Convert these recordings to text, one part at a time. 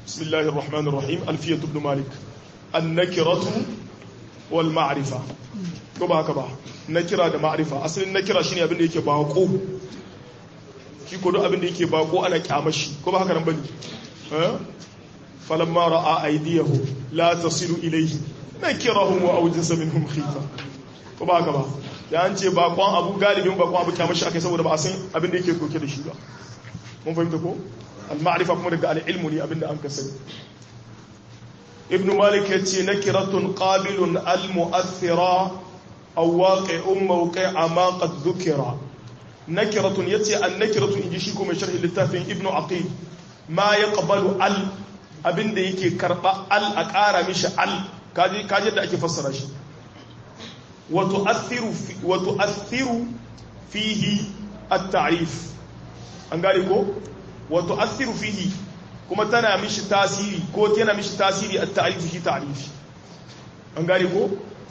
bismillahir rahmanir rahim alfiyat ibn malik an-nakiratu wal ma'rifa ko ba haka ba nakira da ma'rifa asalin nakira shine abin da yake bako shi ko duk abin da yake bako ana kyamashi ko ba haka nan bane eh falamma ra'a aydiyahu la tasilu ilayhi nakirahum wa awjasa minhum khifa ko ba haka ba ya an ce bakon abu galibin bakon abu kyamashi akai saboda ba a san abin da yake doke da shi ba mun fahimta ko al-ma'rifa kuma daga al-ilmu ne abin da an ka sani ibn malik yace nakiratun qabilun al-mu'athira aw waqi'un mawqi'a ma qad dhukira nakiratun yace an-nakiratun inji shi kuma sharhi littafin ibn aqil ma yaqbalu al abinda yake karba al a ƙara mishi al kaji kaji da ake fassara shi wa tu'athiru wa tu'athiru fihi at-ta'rif an gane ko wa tu'athiru fihi kuma tana mishi tasiri ko tana mishi tasiri at-ta'rif shi ta'rif an gane ko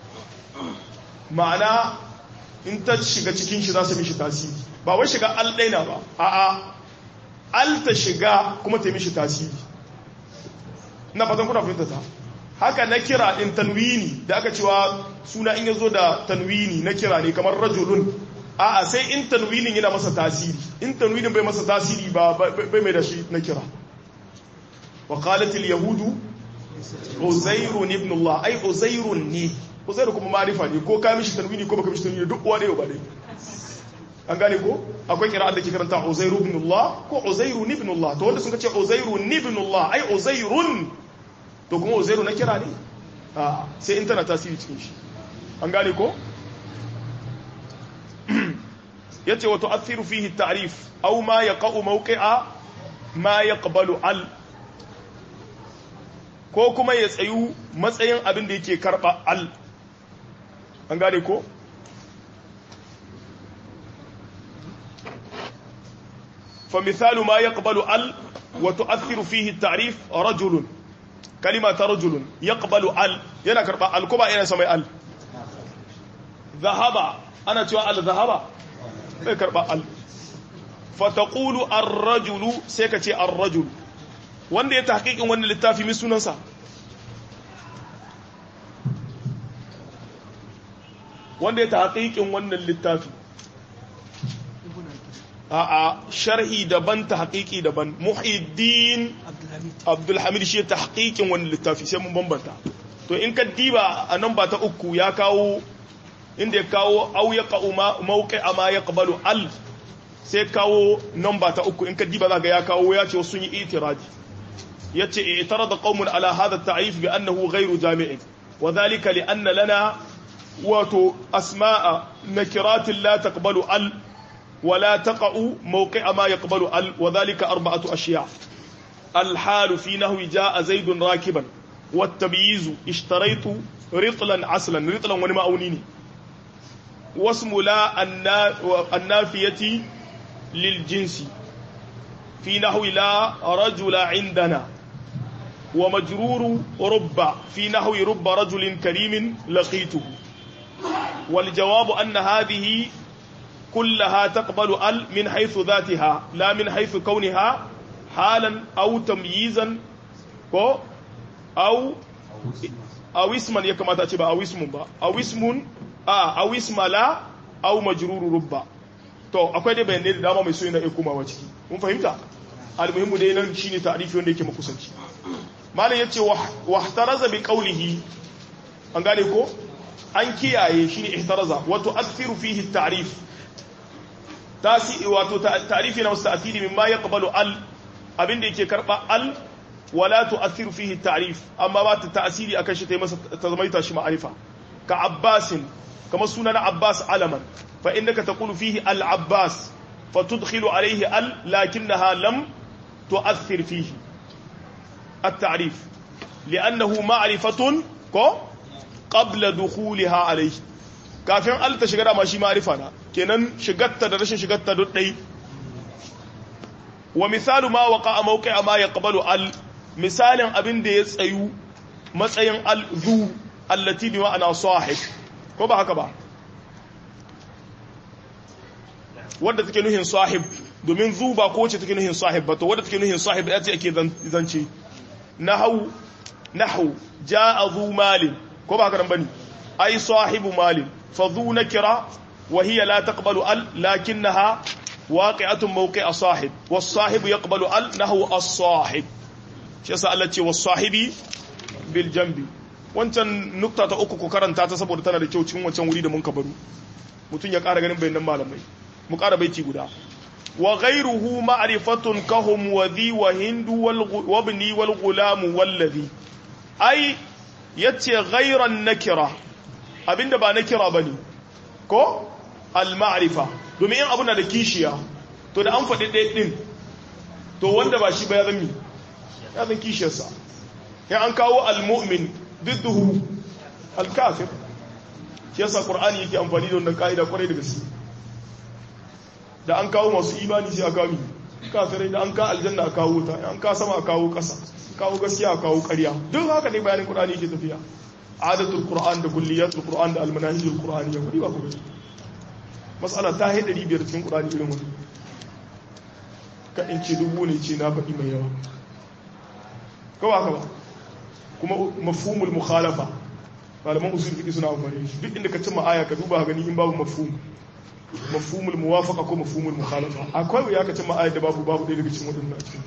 ma'ana in ta shiga cikin shi za su mishi tasiri ba wai shiga al ɗaina ba a'a al ta shiga kuma ta mishi tasiri na fatan kuna fahimta ta haka na kira din tanwini da aka cewa suna in yazo da tanwini na kira ne kamar rajulun a'a sai in tanwinin yana masa tasiri in tanwinin bai masa tasiri ba bai mai da shi na kira wa qalat al yahudu uzairun ibn allah ai uzairun ne uzairu kuma ma'rifa ne ko ka mishi tanwini ko baka mishi tanwini duk uwa ne ba dai an gane ko akwai kira'ar da ke karanta uzairu ibn allah ko uzairu ibn allah to wanda sun ce uzairu ibn allah ai uzairun to kuma uzairu na kira ne sai in tana tasiri cikin shi an gane ko yace wa tu'athiru fihi at-ta'rif aw ma yaqa'u mawqi'a ma yaqbalu al ko kuma ya tsayu matsayin abin da yake karba al an gane ko fa misalu ma yaqbalu al wa tu'athiru fihi at-ta'rif rajulun kalima ta rajulun yaqbalu al yana karba al kuma yana samai al zahaba ana cewa al zahaba bai karba al fataqulu ar-rajulu sai ka ce ar-rajul wanda ya tahqiqin wannan littafi mai sunansa wanda ya tahqiqin wannan littafi a'a sharhi daban tahqiqi daban muhiddin abdulhamid shi tahqiqin wannan littafi sai mun bambanta to in ka diba a nan ba ta uku ya kawo inda ya kawo au ya qa'u mawqi ma yaqbalu al sai kawo nan ba ta uku in ka diba zaka ya kawo ya ce sun yi itiradi yace i'tarada qaumun ala hadha at-ta'rif bi annahu ghayru jami'in wa dhalika li anna lana wato asma'a nakirat la taqbalu al ولا تقع موقع ما يقبل ال وذلك أربعة أشياء الحال في نهو جاء زيد راكبا والتمييز اشتريت رطلا عسلا رطلا ونما أونيني واسم لا النافية للجنس في نحو لا رجل عندنا ومجرور رب في نحو رب رجل كريم لقيته والجواب أن هذه كلها تقبل ال من حيث ذاتها لا من حيث كونها حالا أو تمييزا أو أو اسما يكما تأتي أو اسم با أو اسم آه أو اسم لا أو مجرور رب to akwai dai bayanai da dama mai so yana iya komawa ciki mun fahimta almuhimmu dai nan shine ta'rifi wanda yake makusanci malam yace wa ihtaraza bi qawlihi an gane ko an kiyaye shine ihtaraza wa tu'athiru fihi at-ta'rif tasi wato ta'rifi na musta'thiri mimma yaqbalu al abinda yake karba al wala tu'athiru fihi at-ta'rif amma ba ta ta'siri akan shi tai masa ta zamaita shi ma'arifa ka abbasin kama sunan abbas alaman fa innaka taqulu fihi al-abbas fatudkhilu alayhi al lakinnaha lam tu'athir fihi at-ta'rif li'annahu ma'rifatun ko qabla dukhuliha alayhi kafin al ta shiga da ma shi ma'rifa na kenan shigatta da rashin shigatta duk dai wa misalu ma waqa mawqi'a ma yaqbalu al misalin abin da ya tsayu matsayin al zu allati bi ma'ana sahib ko ba haka ba wadda take nuhin sahib domin zu ba ko ce take nuhin sahib ba to wadda take nuhin sahib da ce ake zance nahu nahu jaa zu malin ko ba haka nan bane ai sahibu malin fa zu nakira wa hiya la taqbalu al lakinnaha waqi'atun mawqi'a sahib was sahibu yaqbalu al nahu as-sahib shi yasa Allah ce was sahibi bil jambi wancan nukta ta uku ku karanta ta saboda tana da kyau cikin wancan wuri da mun ka baro mutum ya ƙara ganin bayanan malamai mu ƙara baiti guda wa ghayruhu ma'rifatun kahum wa dhi wa hindu wal ibni wal gulam wal ladhi ai yace ghayran nakira abinda ba nakira bane ko al ma'rifa domin in abuna da kishiya to da an faɗi ɗaya ɗin to wanda ba shi ba ya zan ya zan kishiyarsa ya an kawo al mu'min didduhu al kafir shi yasa qur'ani yake amfani da wannan ka'ida kwarai da gaske da an kawo masu imani sai a kawo mi kafirai da an ka aljanna a kawo ta an ka sama a kawo ƙasa kawo gaskiya a kawo ƙarya duk haka ne bayanin qur'ani yake tafiya adatul qur'an da kulliyatul qur'an da almanahijul qur'ani ya kudi ba ku gani mas'ala ta haɗa biyar cikin qur'ani irin wannan ka in ce dubu ne ce na faɗi mai yawa kawai haka ba kuma mafhumul mukhalafa malaman usul fiqh suna amfani shi duk inda ka cimma aya ka duba gani in babu mafhum mafhumul muwafaqa ko mafhumul mukhalafa akwai wuya ka cimma aya da babu babu ɗaya daga cikin wadannan a cikin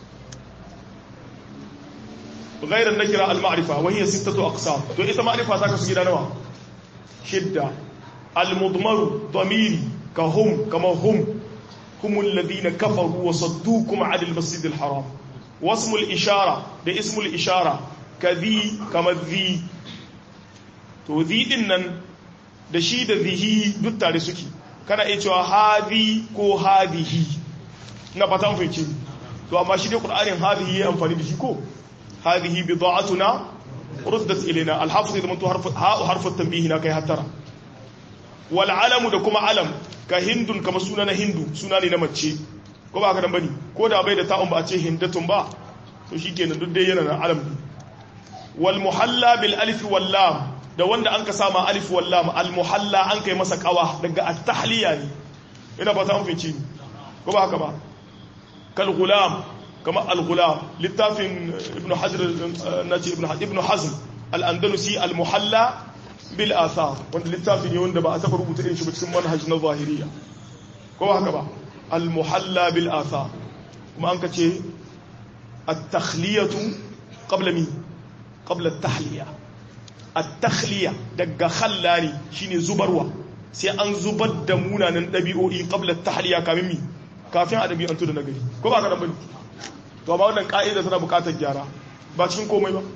غير النكرة المعرفة وهي ستة أقسام تو إذا معرفة تاكا سجينا نوا شدة المضمر ضميري كهم كما هم هم الذين كفروا وصدوكم عن المسجد الحرام واسم الإشارة ده اسم الإشارة كذي كما ذي to din nan da shi da zihi duk tare suke kana iya cewa hadi ko hadihi na fata fahimci to amma shi dai qur'anin hadihi ya amfani da shi ko hadihi bid'atuna ruddat ilaina al-hafiz da mantu harfu ha harfu tanbih na kai hatara wal alam da kuma alam ka hindun kama suna na hindu suna ne na mace ko ba ka dan bane ko da bai da ta'un ba a ce hindatun ba to shikenan duk dai yana na alam wal muhalla bil alif wal lam da wanda an ka sama alif wallam almuhalla an kai masa kawa daga at-tahliya ne ina ba ta an fice ni ko ba haka ba kal gulam kama al-gulam littafin ibn hajar nace ibn ibn hazm al-andalusi al-muhalla bil athar wanda littafin ne wanda ba a taba rubuta irin shi ba cikin manhaj na zahiriya ko ba haka ba al-muhalla bil athar kuma an ka ce at-takhliyatu qabla mi qabla at-tahliya at-takhliya daga khallani shine zubarwa sai an zubar da munanan dabi'o'i qabla at-tahliya kamin mi kafin a dabi'antu da nagari ko ba ka dan bane to amma wannan ka'ida tana bukatar gyara ba cikin komai ba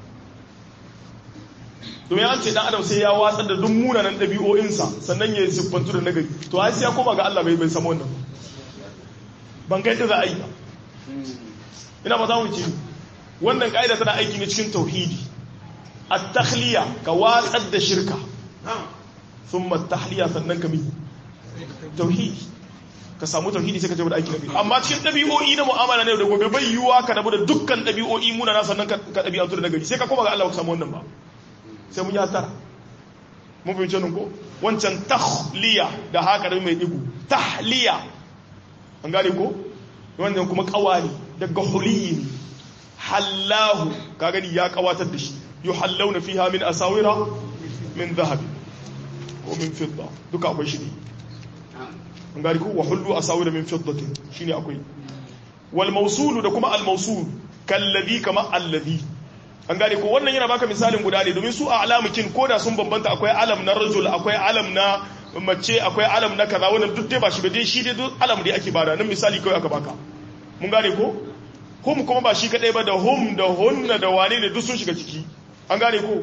domin an ce dan adam sai ya watsar da duk munanan dabi'o'insa sannan ya siffantu da nagari to ai sai ya koma ga Allah bai bai samu wannan ban ga yadda za a yi ba ina ba za mu ce wannan ka'ida tana aiki ne cikin tauhidi at-takhliya ka watsar da shirka thumma at-tahliya sannan ka mi tauhidi ka samu tauhidi sai ka je da aiki nabi amma cikin dabi'o'i na mu'amala ne da gobe bai yiwa ka rabu da dukkan dabi'o'i muna na sannan ka dabi'antu da nagari sai ka koma ga Allah ka samu wannan ba sai mun ya tara mun fi nan ko wancan tahliya da haka da mai digu tahliya an gane ko wannan kuma kawani daga huliyi hallahu ka gani ya kawatar da shi yuhallawna fiha min asawira min dhahab ko min fidda duka akwai shi ne an gari ko wa hullu asawira min fiddatin shine akwai wal mawsul da kuma al mawsul kallazi kama allazi an gane ko wannan yana baka misalin guda ne domin su a alamukin koda sun bambanta akwai alam na rajul akwai alam na mace akwai alam na kaza wannan duk dai ba shi ba dai shi dai duk alam dai ake bada nan misali kawai aka baka mun gane ko hum kuma ba shi kadai ba da hum da hunna da wane ne duk sun shiga ciki an gane ko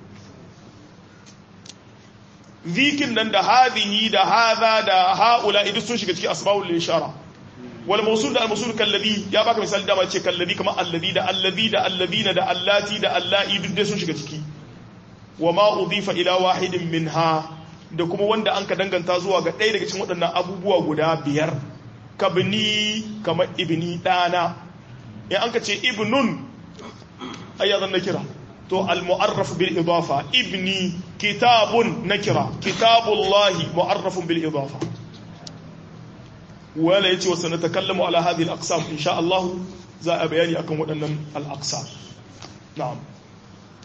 zikin nan da hadhihi da hadha da haula duk sun shiga ciki asmaul ishara wal mawsul da al mawsul kalladhi ya baka misali da ma ce kalladhi kamar alladhi da alladhi da alladhina da allati da allai duk dai sun shiga ciki wa ma udifa ila wahidin minha da kuma wanda an ka danganta zuwa ga ɗaya daga cikin waɗannan abubuwa guda biyar kabni kamar ibni ɗana in an ka ce ibnun ayyazan na kira to al-mu'arraf bil idafa ibni kitabun nakira kitabullahi mu'arrafun bil idafa wala yace wa sanatakallamu ala hadhihi al-aqsam insha Allah za a bayani akan waɗannan al-aqsa na'am